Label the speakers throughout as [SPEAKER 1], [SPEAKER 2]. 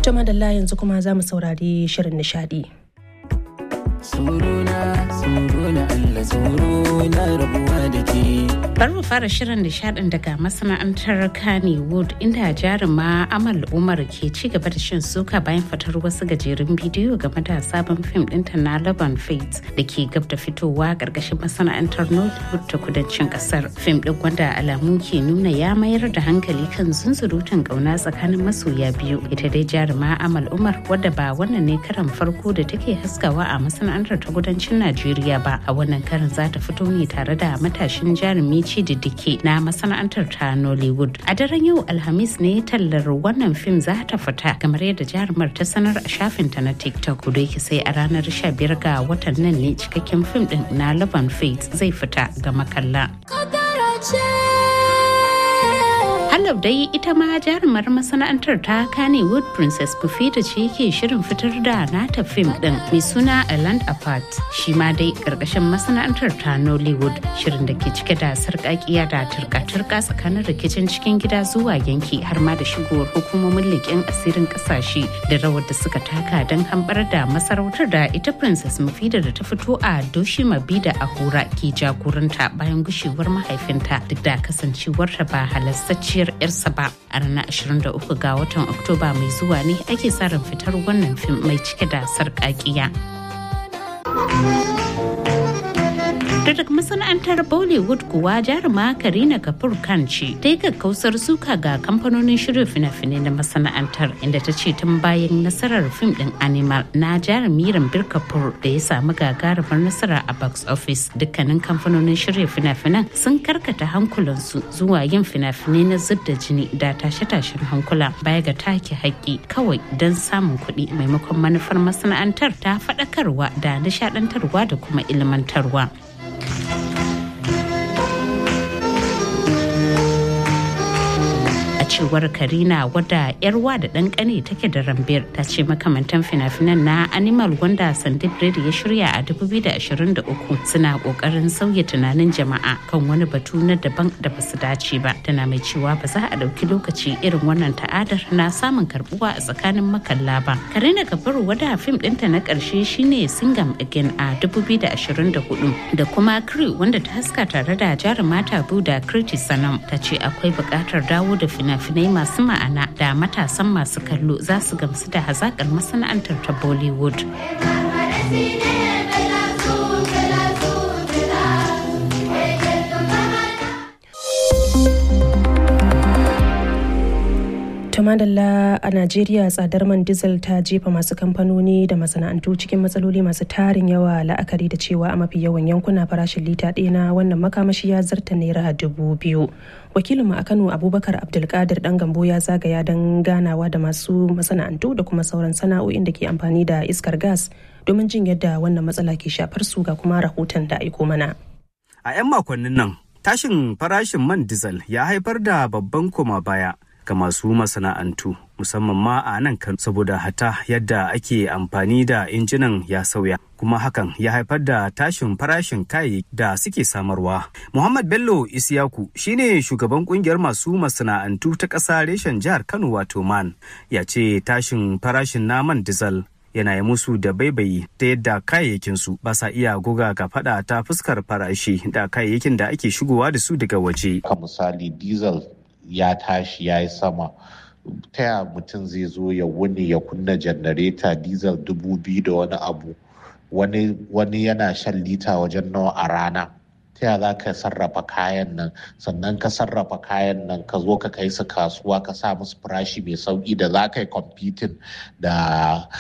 [SPEAKER 1] To madalla yanzu kuma za mu saurari shirin nishadi.
[SPEAKER 2] Suruna, suruna Allah suruna rabuwa da ke.
[SPEAKER 3] Bari mu fara shirin nishadin daga masana'antar Kannywood inda jaruma Amal Umar ke ci gaba da shin suka bayan fitar wasu gajerun bidiyo game da sabon fim ɗinta na Laban Fates da ke gab da fitowa ƙarƙashin masana'antar Nollywood ta kudancin ƙasar. Fim ɗin wanda alamu ke nuna ya mayar da hankali kan zunzurutun ƙauna tsakanin masoya biyu. Ita dai jaruma Amal Umar wadda ba wannan ne karan farko da take haskawa a masana'antar ta kudancin Najeriya ba. A wannan karin za ta fito ne tare da matashin jarumi Chididike na masana'antar ta Nollywood. A daren yau Alhamis ne tallar wannan fim za ta fita kamar yadda jarumar ta sanar a shafinta na TikTok da yake sai a ranar 15 ga watan nan ne cikakken fim din na Laban Faith zai fita ga makalla. Halau dai ita ma jarumar masana'antar ta Kannywood Princess Bufita ce ke shirin fitar da nata fim din mai suna A Land Apart shi ma dai karkashin masana'antar ta Nollywood shirin da ke cike da sarƙaƙiya da turka-turka tsakanin rikicin cikin gida zuwa yanki har ma da shigowar hukumomin leƙen asirin ƙasashe da rawar da suka taka don hambar da masarautar da ita Princess Mufida da ta fito a Doshi Mabida Ahura ke jagoranta bayan gushewar mahaifinta duk da kasancewarta ba halastacciyar yarsa ba a ranar 23 ga watan oktoba mai zuwa ne ake sa ran fitar wannan fim mai cike da sarƙaƙiya. da daga masana'antar bollywood kuwa jaruma karina kapoor khan ce ta yi kakkausar suka ga kamfanonin shirya fina-finai na masana'antar inda ta ce tun bayan nasarar fim din animal na jarumi rambir kapoor da ya samu gagarumar nasara a box office dukkanin kamfanonin shirya fina-finan sun karkata hankulansu zuwa yin fina-finai na zub da jini da tashe-tashen hankula baya ga take haƙƙi kawai don samun kuɗi maimakon manufar masana'antar ta faɗakarwa da nishaɗantarwa da kuma ilmantarwa. cewar karina wadda yarwa da ɗan ƙane take da rambir ta ce makamantan fina-finan na animal wanda sandip reddy ya shirya a 2023 suna ƙoƙarin sauya tunanin jama'a kan wani batu na daban da basu dace ba tana mai cewa ba za a ɗauki lokaci irin wannan ta'adar na samun karbuwa a tsakanin makalla ba karina kafaru wadda fim ɗinta na ƙarshe shine singam again a 2024 da kuma crew wanda ta haska tare da jarumata buda kriti sanam ta ce akwai buƙatar dawo da fina fina-finai masu ma'ana da matasan masu kallo za su gamsu da hazakar masana'antar ta bollywood
[SPEAKER 1] madalla a najeriya tsadar man diesel ta jefa masu kamfanoni da masana'antu cikin matsaloli masu tarin yawa la'akari da cewa a mafi yawan yankuna farashin lita ɗaya na wannan makamashi ya zarta naira dubu biyu wakilinmu a kano abubakar abdulkadir dan gambo ya zagaya don ganawa da masu masana'antu da kuma sauran sana'o'in da ke amfani da iskar gas domin jin yadda wannan matsala ke shafar su ga kuma rahoton da aiko mana
[SPEAKER 4] a 'yan makonnin nan tashin farashin man diesel ya haifar da babban koma baya ga masu masana'antu musamman ma a nan kan saboda hata yadda ake amfani da injinan ya sauya kuma hakan ya haifar da tashin farashin kayayyaki da suke samarwa. Muhammad Bello Isiyaku shine shugaban kungiyar masu masana'antu ta ƙasa reshen jihar Kano wato man ya ce tashin farashin naman dizal yana yi musu da baibayi ta yadda kayayyakinsu ba sa iya goga ga fada ta fuskar farashi da kayayyakin da ake shigowa da su daga waje.
[SPEAKER 5] Ka misali diesel ya tashi ya yi sama ta ya mutum zai zo ya wuni ya kunna janareta diesel dubu biyu da wani abu wani, wani yana shan lita wajen nawa a rana ta ya za ka sarrafa kayan nan sannan ka sarrafa kayan nan ka zo ka kai su kasuwa ka sa musu farashi mai sauki da za ka yi competing da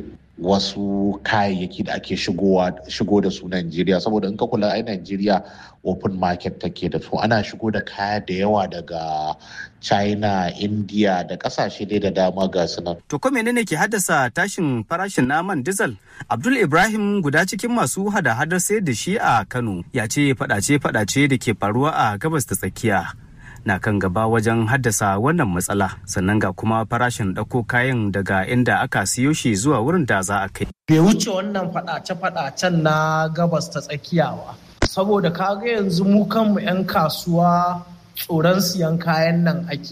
[SPEAKER 5] wasu kayayyaki da ake shigo da su Najeriya saboda in ka kula ai Najeriya open market take da su ana shigo da kaya da yawa daga China, India da kasashe dai da dama ga su nan.
[SPEAKER 4] To ko menene ke haddasa tashin farashin naman diesel? Abdul Ibrahim guda cikin masu hada-hadar sayar da shi a Kano ya ce fadace-fadace da ke faruwa a gabas ta tsakiya. na kan gaba wajen haddasa wannan matsala sannan ga kuma farashin ɗauko kayan daga inda aka siyo shi zuwa wurin da za a kai.
[SPEAKER 6] Bai wuce wannan faɗace-faɗacen na gabas ta tsakiya ba. Saboda kaga yanzu mu kanmu 'yan kasuwa tsoron siyan kayan nan ake.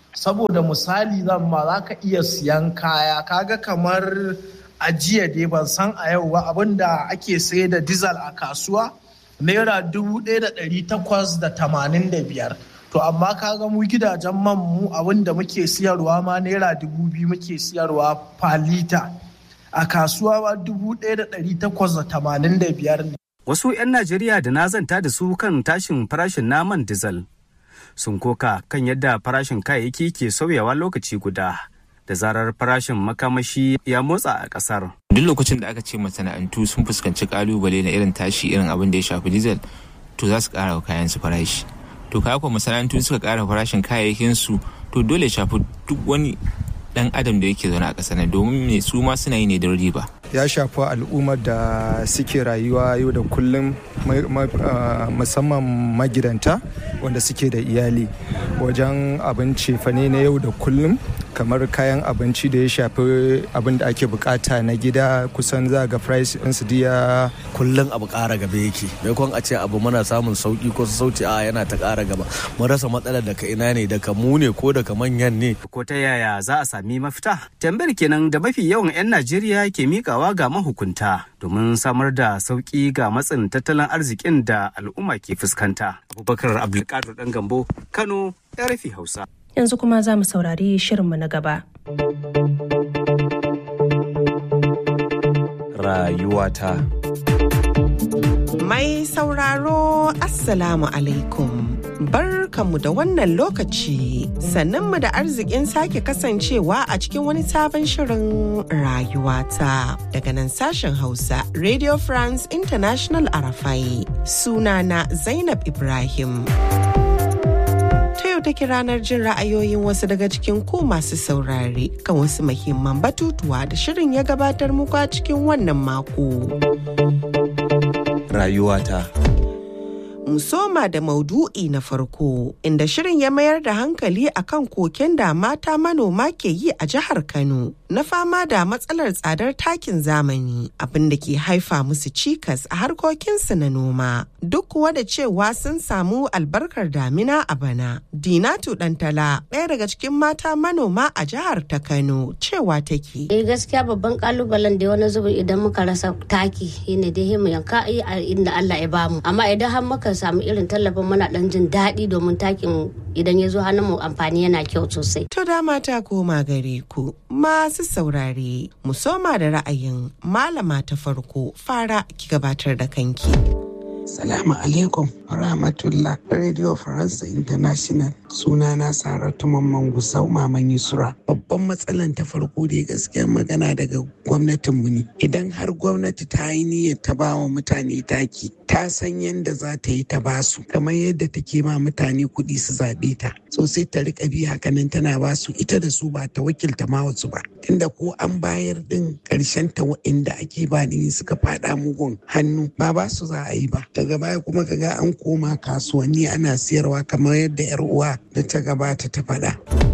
[SPEAKER 6] saboda misali zan ma za ka iya siyan kaya kaga kamar a jiya dai ban san a yau ba abinda ake sayar da dizal a kasuwa naira dubu ɗaya da ɗari takwas da tamanin da biyar to amma kaga mu gidajen man mu abinda muke siyarwa ma naira dubu biyu muke siyarwa falita a kasuwa ba dubu ɗaya da ɗari takwas da tamanin da biyar ne.
[SPEAKER 4] Wasu 'yan Najeriya da na zanta da su kan tashin farashin naman dizal sun koka kan yadda farashin kayayyaki ke sauyawa lokaci guda da zarar farashin makamashi ya motsa a ƙasar.
[SPEAKER 7] Duk lokacin da aka ce masana'antu sun fuskanci kalubale na irin tashi irin abin da ya shafi dizal to za su ƙara wa kayan su farashi. To kaya kuwa masana'antu suka ƙara farashin kayayyakin su to dole shafi duk wani dan adam da yake zaune a ƙasar nan domin me su ma suna yi ne don riba.
[SPEAKER 8] ya shafi al'ummar da suke rayuwa yau da kullum musamman magidanta wanda suke da iyali wajen abinci fane na yau da kullum kamar kayan abinci da ya shafi abin da ake bukata na gida kusan za ga price ɗinsu diya
[SPEAKER 9] kullum abu ƙara gaba yake maimakon a ce abu muna samun sauki ko sauti a yana ta ƙara gaba mun rasa matsalar daga ina ne daga mu ne ko daga manyan ne
[SPEAKER 4] ko ta yaya za a sami mafita tambayar kenan da mafi yawan 'yan najeriya ke mikawa ga mahukunta domin samar da sauki ga matsin tattalin arzikin da al'umma ke fuskanta abubakar abdulkadir dan gambo kano rfi hausa
[SPEAKER 1] yanzu kuma za mu saurari shirinmu na gaba.
[SPEAKER 10] Rayuwata
[SPEAKER 11] Mai sauraro Assalamu alaikum. Barkanmu da wannan lokaci sannanmu da arzikin sake kasancewa a cikin wani sabon shirin rayuwata daga nan sashen Hausa Radio France International Arafai sunana Zainab Ibrahim. yau take ranar jin ra'ayoyin wasu daga cikin ku masu saurare kan wasu muhimman batutuwa da shirin ya gabatar muku a cikin wannan mako.
[SPEAKER 10] Rayuwata.
[SPEAKER 11] Musoma da maudu'i na farko inda shirin ya mayar da hankali akan koken da mata manoma ke yi a jihar Kano na fama da matsalar tsadar takin zamani abin da ke haifa musu cikas a harkokinsu na noma duk kuwa da cewa sun samu albarkar damina a bana. Dinatu Dantala ɗaya daga cikin mata manoma a jihar ta Kano cewa take.
[SPEAKER 12] Eh gaskiya babban kalubalen da wani zubi idan muka rasa taki shine dai mu yanka a inda Allah ya bamu amma idan har muka samu irin tallafin muna dan jin daɗi domin takin idan ya zo hannun mu amfani yana kyau sosai.
[SPEAKER 11] To da mata koma gare ku masu saurare mu soma da ra'ayin malama ta farko fara ki gabatar da kanki.
[SPEAKER 13] Salamu alaikum rahmatullah Radio Faransa International sunana Saratu Mamman Gusau Maman Yusra. Babban matsalan ta farko da gaskiyar magana daga gwamnatinmu ne. Idan har gwamnati ta yi niyyar ta ba wa mutane taki, ta san yadda za ta yi ta ba su, kamar yadda take ma mutane kuɗi su zaɓe ta. So sai ta riƙa bi hakanan tana ba su ita da su ba ta wakilta ma wasu ba. Tunda ko an bayar ɗin ƙarshen ta wa'inda ake ba ni suka faɗa mugun hannu ba ba su za a yi ba. daga baya kuma kaga an koma kasuwanni ana siyarwa kamar yadda 'yar uwa da ta gabata ta faɗa.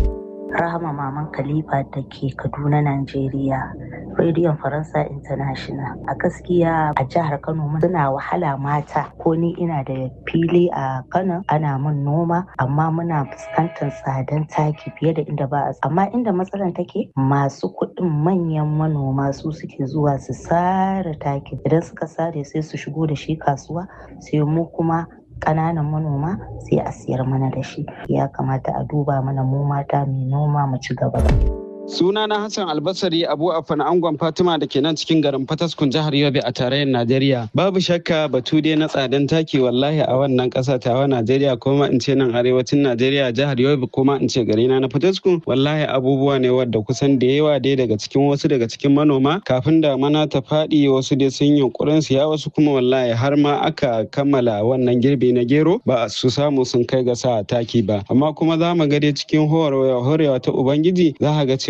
[SPEAKER 14] Rahama Maman Khalifa da ke Kaduna, Najeriya. Rediyon Faransa International. A gaskiya a jihar Kano suna wahala mata ko ni ina da fili a Kano ana mun noma amma muna fuskantar tsadan taki fiye da inda ba a amma inda matsalar take masu kuɗin manyan manoma su suke zuwa su sare taki idan suka sare sai su shigo da shi kasuwa sai mu kuma ƙananan manoma sai a siyar mana da shi ya kamata a duba mana mu mata mai noma mu ci gaba
[SPEAKER 15] Suna na Hassan Albasari Abu Afan Angon Fatima da ke nan cikin garin Fataskun jihar Yobe a tarayyar Najeriya. Babu shakka batu dai na tsadan taki wallahi a wannan ƙasa tawa Najeriya kuma in ce nan arewacin Najeriya jihar Yobe kuma in ce gari na na Fataskun wallahi abubuwa ne wadda kusan da yawa dai daga cikin wasu daga cikin manoma kafin da mana ta faɗi wasu dai sun yunkurin siya wasu kuma wallahi har ma aka kammala wannan girbi na gero ba su samu sun kai ga sa taki ba amma kuma za mu ga dai cikin horewa ta Ubangiji za ka ga cewa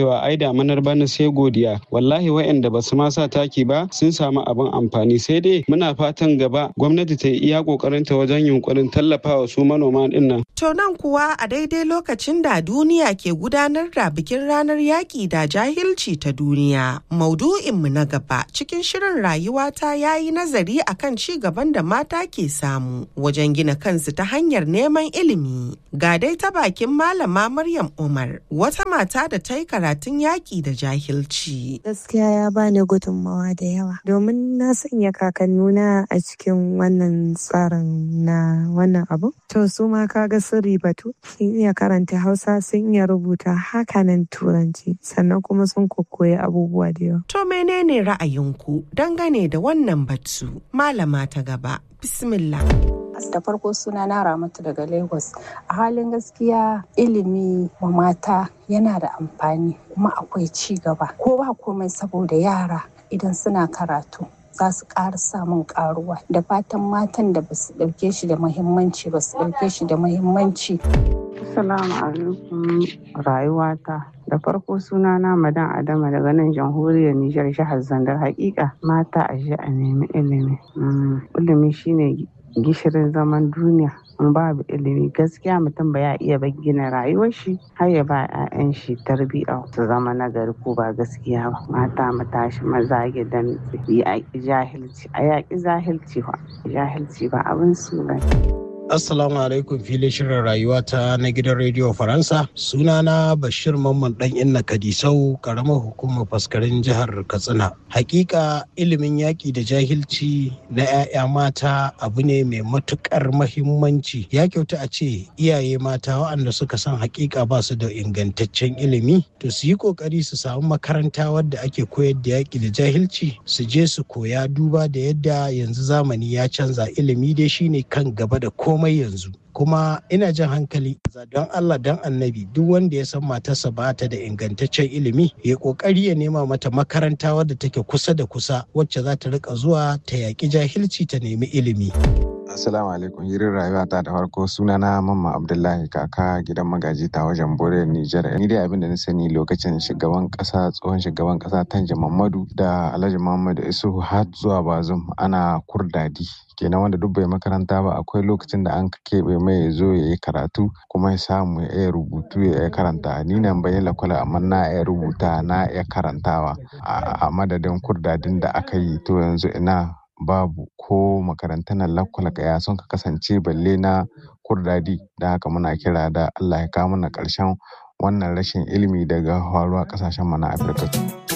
[SPEAKER 15] cewa ai damanar bana sai godiya wallahi waɗanda ba su ma sa taki ba sun samu abin amfani sai dai muna fatan gaba gwamnati ta yi iya kokarinta wajen yunkurin tallafawa su manoma din nan.
[SPEAKER 11] To nan kuwa a daidai lokacin da duniya ke gudanar da bikin ranar yaƙi da jahilci ta duniya. Maudu'inmu na gaba cikin shirin rayuwa ta yayi nazari akan ci gaban da mata ke samu wajen gina kansu ta hanyar neman ilimi. Ga dai ta bakin malama Maryam Umar wata mata da ta yi karatun yaƙi da jahilci.
[SPEAKER 10] Gaskiya ya bani gudunmawa da yawa domin na sanya kakannuna a cikin wannan tsarin na wannan abu. To su ma kaga sun ribatu sun iya karanta Hausa sun iya rubuta hakanan Turanci sannan kuma sun kokoyi abubuwa da yawa.
[SPEAKER 11] To menene ra'ayinku dangane da wannan batu? Malama ta gaba. Bismillah.
[SPEAKER 16] da farko suna na ramatu daga lagos a halin gaskiya ilimi wa mata yana da amfani kuma akwai ci gaba ko ba komai saboda yara idan suna karatu za su ƙara samun ƙaruwa da fatan matan da ba su ɗauke shi da muhimmanci ba su ɗauke shi da muhimmanci
[SPEAKER 17] Assalamu alaikum rayuwata. Da farko suna na madan Adama daga nan jamhuriyar Nijar jihar Zandar hakika mata a ji a nemi ilimi. Ilimi shine gishirin zaman duniya. In babu ilimi gaskiya mutum ba ya iya gina rayuwar shi har ya ba 'ya'yan shi tarbiyya su zama nagari ko ba gaskiya ba. Mata mu tashi maza gidan yaƙi jahilci a yaƙi jahilci ba jahilci ba abin su bane.
[SPEAKER 18] Assalamu alaikum filin shirin rayuwa ta na gidan rediyo Faransa. Sunana Bashir Mamman dan Inna Kadisau, karamar hukumar faskarin jihar Katsina. Hakika ilimin yaƙi da jahilci na 'ya'ya mata abu ne mai matukar mahimmanci. Ya kyauta a ce iyaye mata waɗanda suka san hakika ba su da ingantaccen ilimi, to su yi ƙoƙari su samu makaranta wadda ake koyar da yaƙi da jahilci, su je su koya duba da yadda yanzu zamani ya canza ilimi dai shine kan gaba da ko komai yanzu kuma ina jan hankali don Allah don annabi duk wanda ya san matarsa ba ta da ingantaccen ilimi ya kokari ya nema mata makaranta wadda take kusa da kusa wacce za ta rika zuwa ta yaƙi jahilci ta nemi ilimi.
[SPEAKER 19] Assalamu alaikum hirin rayuwa ta da farko sunana Mamma Abdullahi kaka gidan magaji ta wajen Bore Nijar. Ni dai abin da na sani lokacin shugaban kasa tsohon shugaban kasa Tanja Mamadu da Alhaji Muhammadu Isuhu har zuwa Bazum ana kurdadi. kenan wanda duk bai makaranta ba akwai lokacin da an keɓe mai ya zo ya yi karatu kuma ya samu ya iya rubutu ya iya karanta ni nan bai lakwala amma na iya rubuta na iya karantawa a madadin kurdadin da aka yi to yanzu ina babu ko makarantar lakwala ya sun ka kasance balle na kurdadi da haka muna kira da Allah ya kawo mana ƙarshen wannan rashin ilimi daga faruwa ƙasashen mu na Afirka.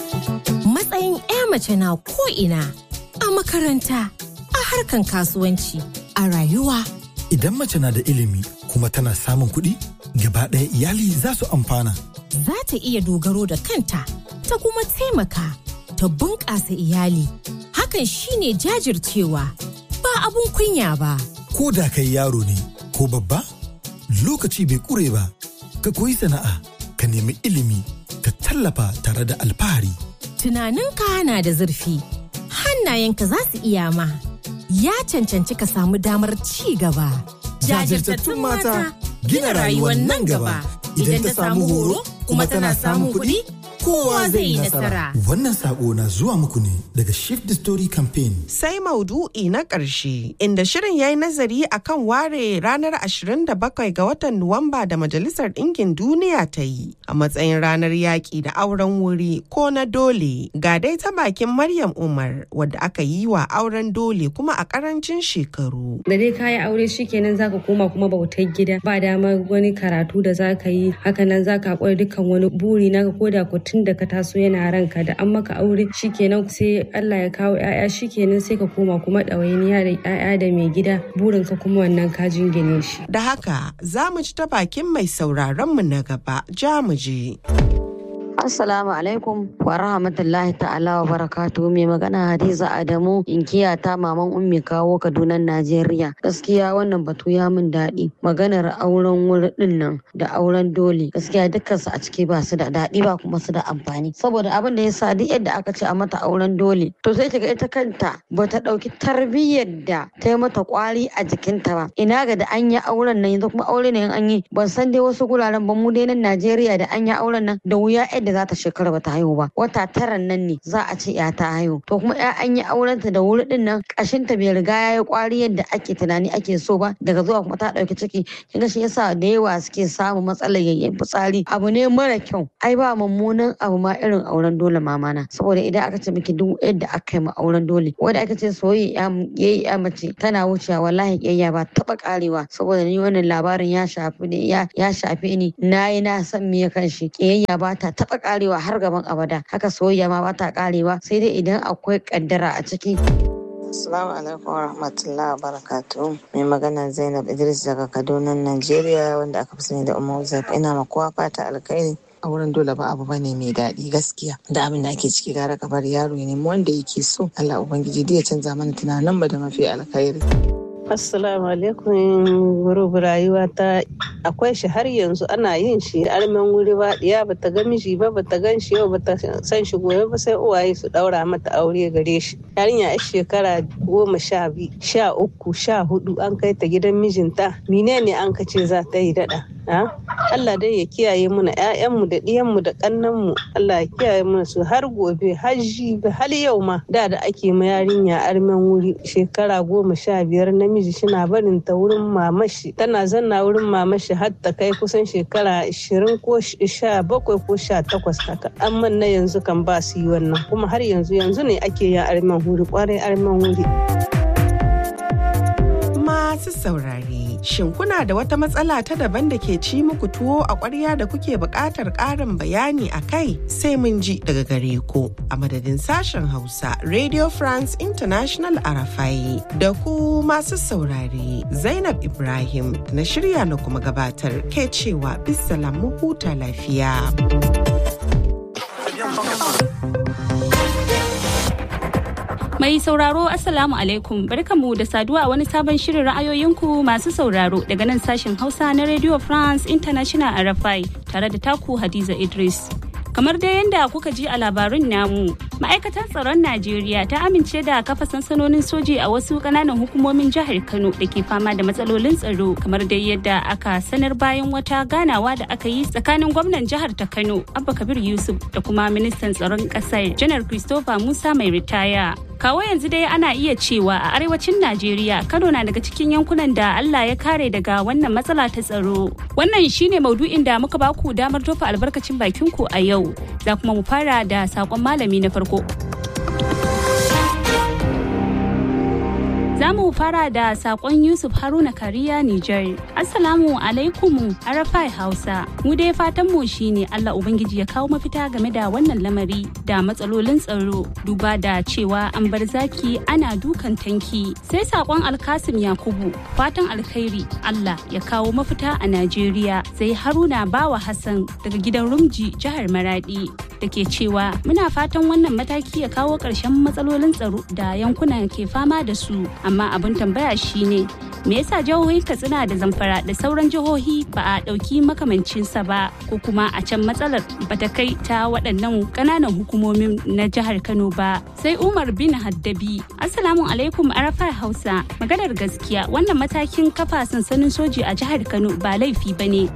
[SPEAKER 20] Matsayin 'ya mace na ko ina a makaranta a harkan kasuwanci a rayuwa.
[SPEAKER 21] Idan mace na da ilimi kuma tana samun kuɗi, gaba ɗaya iyali za su amfana.
[SPEAKER 20] Za ta iya dogaro da kanta, ta kuma taimaka, ta bunƙasa iyali. Hakan shine jajircewa, ba abun kunya ba.
[SPEAKER 21] Ko da kai yaro ne, ko babba, lokaci bai ƙure ba, ka koyi sana'a, ka nemi ilimi, ka tallafa tare da alfahari.
[SPEAKER 20] Tunaninka na da zurfi, hannayenka za su iya ma. ya cancanci ka samu damar ci gaba.
[SPEAKER 21] Jajirtattun mata gina rayuwar nan gaba idan ta samu horo kuma tana samun kuɗi kowa zai yi nasara. Wannan sako na zuwa muku ne daga Shift the Story Campaign.
[SPEAKER 11] Sai maudu'i na ƙarshe inda shirin ya yi nazari akan ware ranar 27 ga watan Nuwamba da Majalisar Ɗinkin Duniya ta yi a matsayin ranar yaƙi da auren wuri ko na dole. Ga dai ta bakin Maryam Umar wadda aka yi wa auren dole kuma a ƙarancin shekaru.
[SPEAKER 22] Da dai kayi aure shikenan zaka koma kuma bautar gida ba dama wani karatu da zaka yi hakanan zaka haƙura dukkan wani buri naka koda ku tun da ka taso yana ranka da an maka aure shikenan sai Allah ya kawo ƴaƴa shikenan sai ka koma kuma ɗawainiya da ƴaƴa da mai gida burin ka kuma wannan ka jingine shi.
[SPEAKER 11] Da haka za mu ci ta bakin mai sauraron mu na gaba ja mu je.
[SPEAKER 23] Assalamu alaikum wa rahmatullahi ta'ala wa barakatu mai magana Hadiza Adamu inkiya ta maman ummi kawo Kaduna Najeriya. Gaskiya wannan batu ya min daɗi. Maganar auren wuri ɗin nan da auren dole gaskiya dukkansu a ciki ba su da daɗi ba kuma su da amfani. Saboda abin da ya sa duk yadda aka ce a mata auren dole to sai kiga ita kanta ba ta ɗauki tarbiyyar da ta yi mata kwari a jikinta ba. Ina ga da an yi auren nan yanzu kuma aure ne an yi ban san dai wasu guraren ba mu dai nan Najeriya da an yi auren nan da wuya yadda da za ta shekara bata haihu ba wata tara nan ne za a ce ya ta haihu to kuma ya an yi aurenta da wuri din nan kashin ta bai riga ya yi kwari yadda ake tunani ake so ba daga zuwa kuma ta dauki ciki kinga shi yasa da yawa suke samun matsalar yayyen fitsari abu ne mara kyau ai ba mummunan abu ma irin auren dole mamana saboda idan aka ce miki duk yadda aka yi ma auren dole wanda aka ce soyayya yayi ya mace tana wucewa wallahi kiyayya ba taba karewa saboda ni wannan labarin ya shafi ne ya ya shafe ni nayi na san me kan shi kiyayya ba ta taba karewa har gaban abada haka soyayya ma ba ta karewa sai dai idan akwai kaddara a ciki
[SPEAKER 2] Assalamu alaikum wa rahmatullahi wa barakatuhu. Mai magana Zainab Idris daga Kaduna, Najeriya wanda aka fi sani da Umar Zaif. Ina ma kowa fata alkhairi. A wurin dole ba abu bane mai daɗi gaskiya. Da abin da ake ciki gara ka bar yaro ya nemi wanda yake so. Allah Ubangiji ya canza mana tunanin mu da mafi alkhairi.
[SPEAKER 3] Assalamu alaikum gurubu rayuwa ta akwai shi har yanzu ana yin shi armen wuri ba diya bata ga miji ba bata gan shi yau bata san shi gobe ba sai uwaye su daura mata aure gare shi yarinya a shekara goma sha biyu sha uku sha hudu an kai ta gidan mijinta menene an ka ce za ta yi dada Allah dai ya kiyaye muna ƴaƴanmu da ɗiyanmu da ƙannanmu Allah ya kiyaye muna su har gobe har jibi har yau ma da da ake ma yarinya armen wuri shekara goma sha biyar namiji shina barin ta wurin mamashi tana zanna wurin mamashi har ta kai kusan shekara ashirin ko sha bakwai ko sha takwas haka amma na yanzu kan ba su yi wannan kuma har yanzu yanzu ne ake yin armen wuri kwarai armen wuri.
[SPEAKER 11] Masu saurare, shin kuna da wata matsala ta daban da ke ci muku tuwo a ƙwarya da kuke buƙatar ƙarin bayani a kai sai mun ji daga gare ku a madadin sashen Hausa Radio France International Arafai da ku masu saurare Zainab Ibrahim na shirya na kuma gabatar ke cewa bisalam mu huta lafiya.
[SPEAKER 5] Mai sauraro Assalamu alaikum barkamu da saduwa wani sabon shirin ra'ayoyinku masu sauraro daga nan sashen Hausa na Radio France International RFI tare da taku Hadiza Idris. Kamar dai yadda kuka ji a labarin namu, ma'aikatar tsaron Najeriya ta amince da kafa sansanonin soji a wasu kananan hukumomin jihar Kano da ke fama da matsalolin tsaro kamar dai yadda aka sanar bayan wata ganawa da aka yi tsakanin gwamnan jihar ta Kano Abba Kabir Yusuf da kuma ministan tsaron ƙasar Janar Christopher Musa mai ritaya. kawo yanzu dai ana iya cewa a arewacin najeriya kano na daga cikin yankunan da allah ya kare daga wannan matsala ta tsaro wannan shine maudu'in da muka baku damar tofa albarkacin bakinku a yau za kuma mu fara da sakon malami na farko Za mu fara da sakon Yusuf Haruna Kariya Nijar. Assalamu alaikum Arafai Hausa. Mu dai fatan mu shine Allah Ubangiji ya kawo mafita game da wannan lamari da matsalolin tsaro duba da cewa an bar zaki ana dukan tanki. Sai sakon Alkasim Yakubu fatan alkhairi Allah ya kawo mafita a Najeriya. Sai Haruna Bawa Hassan daga gidan Rumji jihar Maradi. da ke cewa muna fatan wannan mataki ya kawo ƙarshen matsalolin tsaro da yankuna ke fama da su amma abin tambaya shine me yasa jihohin katsina da zamfara da sauran jihohi ba a ɗauki makamancinsa ba ko kuma a can matsalar bata kai ta waɗannan ƙananan hukumomin na jihar kano ba sai umar bin haddabi assalamu alaikum arafai hausa maganar gaskiya wannan matakin kafa sansanin soji a jihar kano ba laifi ba ne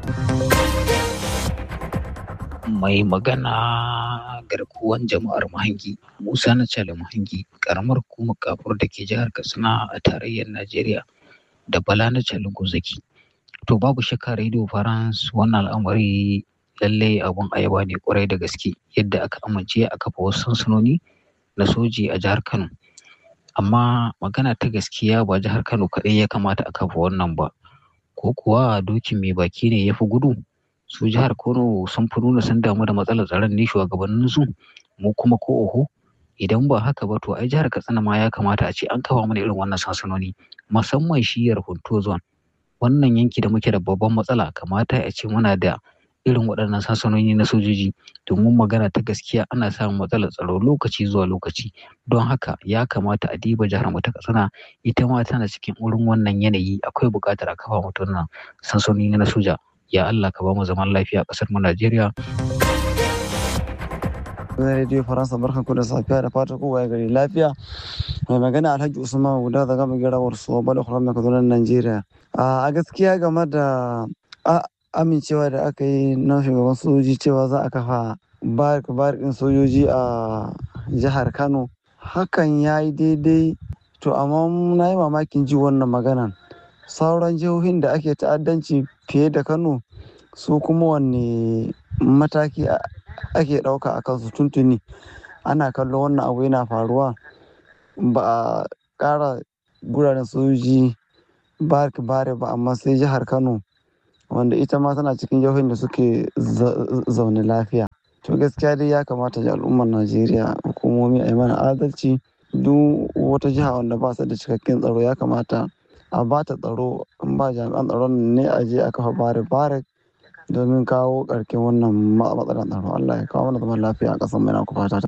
[SPEAKER 24] mai magana garkuwan jama'ar mahangi musa na cale mahangi karamar hukumar kafur da ke jihar katsina a tarayyar najeriya da bala na cale gozaki to babu shakka radio france wannan al'amari lallai abun ayaba ne kwarai da gaske yadda aka amince a kafa wasu sansanoni na soji a jihar kano amma magana ta gaskiya ba jihar kano kaɗai ya kamata a kafa wannan ba ko kuwa dokin mai baki ne ya fi gudu su jihar Kano sun fi nuna sun damu da matsalar tsaron ne shugabannin su mu kuma ko oho idan ba haka ba to ai jihar Katsina ma ya kamata a ce an kafa mana irin wannan sansanoni musamman shiyar Hunto zone wannan yanki da muke da babban matsala kamata a ce muna da irin waɗannan sansanoni na sojoji domin magana ta gaskiya ana samun matsalar tsaro lokaci zuwa lokaci don haka ya kamata a diba jihar mu ta Katsina ita ma tana cikin wurin wannan yanayi akwai buƙatar a kafa mata wannan sansanoni na soja ya Allah ka ba mu zaman lafiya a ƙasar mu Najeriya.
[SPEAKER 25] na radio faransa barkan ku da safiya da fata kowa ya gari lafiya mai magana alhaji usman guda da gama gira warsu bala kuran mai kadunan najeriya a gaskiya game da amincewa da aka yi na shugaban sojoji cewa za a kafa barik barikin sojoji a jihar kano hakan ya yi daidai to amma na yi mamakin ji wannan maganan sauran jihohin da ake ta'addanci fiye da kano su kuma wanne mataki ake ɗauka a kansu tuntuni ana kallon wannan abu yana faruwa ba a ƙara guraren sojoji barik bare ba amma sai jihar kano wanda ita ma tana cikin jihohin da suke zaune lafiya to gaskiya dai ya kamata ji al'ummar najeriya hukumomi a yi mana adalci duk wata jiha wanda ba su da cikakken tsaro ya kamata a ba ta tsaro in ba jami'an tsaron ne a je a kafa bare bare domin kawo karkin wannan matsalar tsaro allah ya kawo mana zaman lafiya a ƙasar mai na fata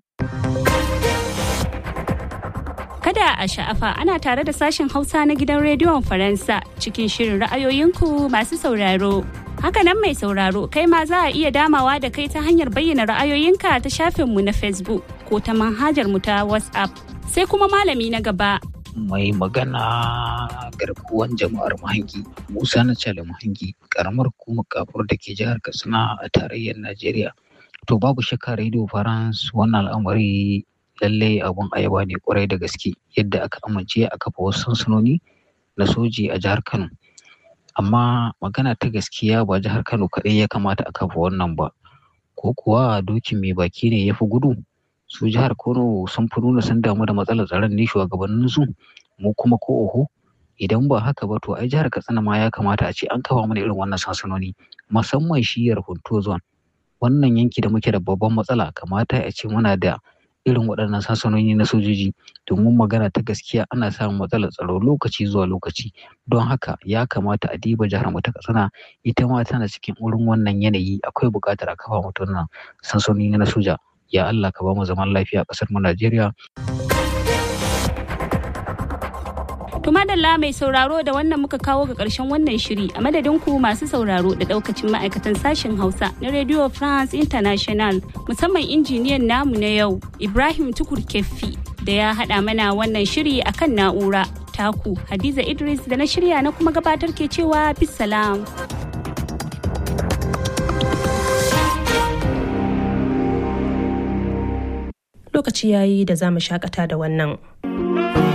[SPEAKER 5] Kada a sha'afa ana tare da sashen Hausa na gidan rediyon Faransa cikin shirin ra'ayoyinku masu sauraro. Hakanan mai sauraro kai ma za a iya damawa da kai ta hanyar bayyana ra'ayoyinka ta shafinmu na Facebook ko ta manhajar mu ta WhatsApp. Sai kuma malami na gaba.
[SPEAKER 24] Mai magana garkuwan jama'ar Mahangi, Musa na Cale Mahangi, karamar hukumar kafur da ke jihar Katsina a tarayyar Najeriya. To babu shakka Radio France wannan al'amari lallai abun ayaba ne kwarai da gaske yadda aka amince a kafa wasu sansanoni na soji a jihar kano amma magana ta gaskiya ba jihar kano kaɗai ya kamata a kafa wannan ba ko kuwa dokin mai baki ne ya fi gudu su jihar kano sun fi nuna sun damu da matsalar tsaron ne shugabannin su mu kuma ko oho idan ba haka ba to ai jihar katsina ma ya kamata a ce an kafa mana irin wannan sansanoni musamman shiyar hunto zone wannan yanki da muke da babban matsala kamata a ce muna da irin waɗannan sansanoni na sojoji domin magana ta gaskiya ana samun matsalar tsaro lokaci zuwa lokaci don haka ya kamata a diba jihar mu ta katsina ita ma tana cikin wurin wannan yanayi akwai buƙatar a kafa mata wannan sansanoni na soja ya Allah ka ba mu zaman lafiya a ƙasar mu Najeriya.
[SPEAKER 5] To madalla mai sauraro da wannan muka kawo ga ƙarshen wannan shiri a madadin ku masu sauraro da ɗaukacin ma'aikatan sashen Hausa na Radio France International musamman injiniyan namu na yau Ibrahim Tukur Keffi da ya haɗa mana wannan shiri akan na'ura taku Hadiza Idris da na shirya na kuma gabatar ke cewa bisalam.
[SPEAKER 1] Lokaci yayi da za mu shakata da wannan.